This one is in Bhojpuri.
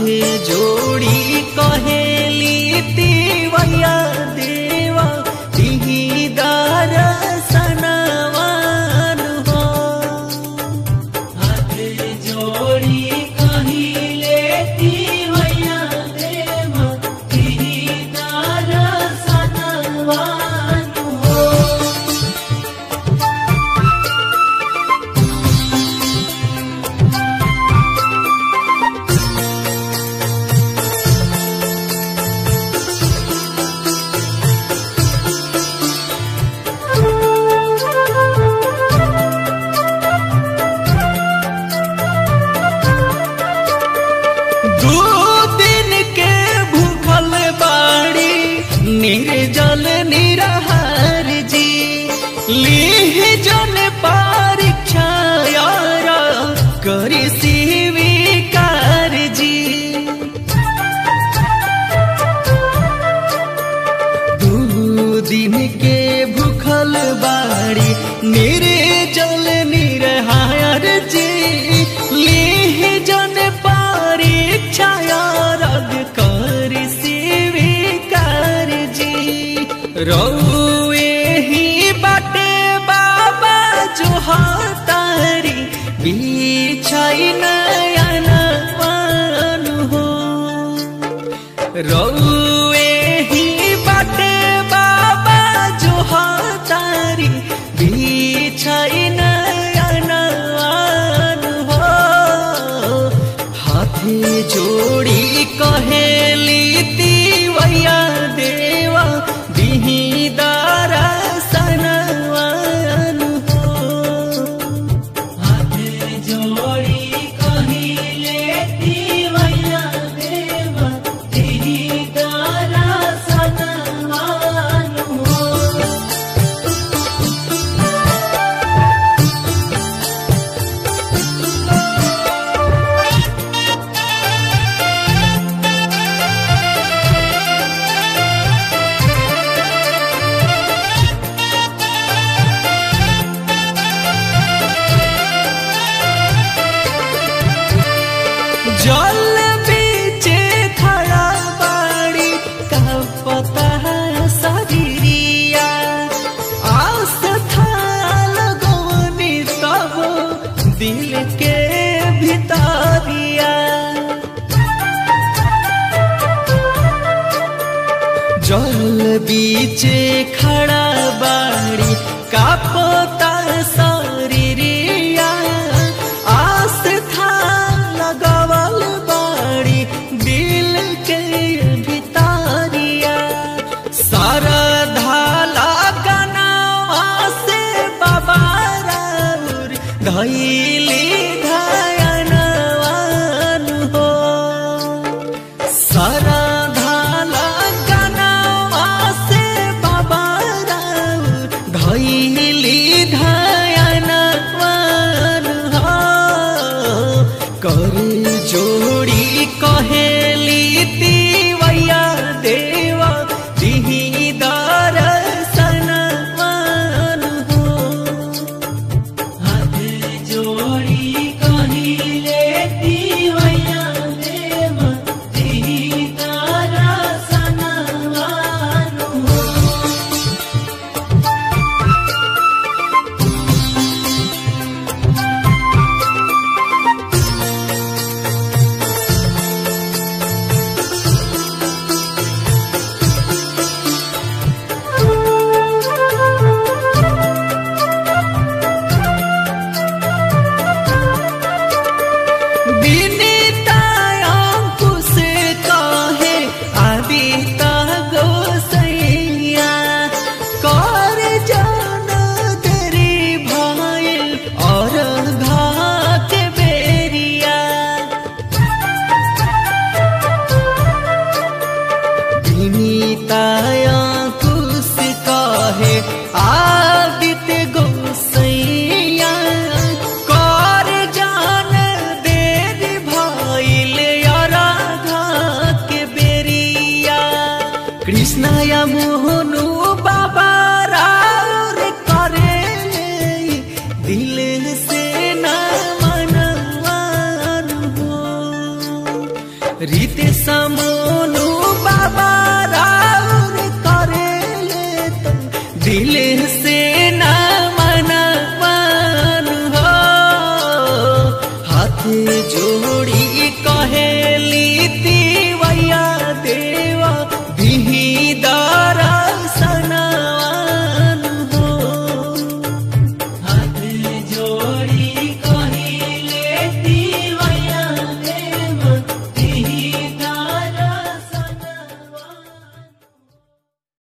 हाथे जोड़ी कहेली तिवैया देवा तिही दर्शनवान हो हाथे जोड़ी कहिले तिवैया देवा तिही दर्शनवान हो दू दिन के भूखल बाड़ी निर्जल निरहार जी लीह जन परीक्षा यार करी स्वीकार जी दू दिन के भूखल बाड़ी निर्जल निरहार जी लीह जन परीक्षा रद कर स्वीकार जी रौए ही बाटे बाबा जो तारी बिछाई नयन मान हो रौए ही बाटे बाबा जो तारी बिछाई नयन हो हाथे जोड़ी कहेली तिवैया देवा दिही दर्शनवान हो हाथे जोड़ी कहिले तिवैया देवा दिही दर्शनवान हो जल बीचे खड़ा बाड़ी का पता शरीरिया आस था लगवनी तब दिल के भितरिया जल बीचे खड़ा बाड़ी का पता शरीरिया आस था लगवल बाड़ी दिल के भितरिया सारा धाला गनावा से बाबा राउर धैली धयनवान हो सारा धाला गनावा से बाबा राउर धैली धयनवान हो कर जोड़ी कहेली तिवैया देवा दिही दर्शनवान हो हाथ जोड़ी कहिले तिवैया देवा दिही दर्शनवान हो हाथ जोड़ी कहेली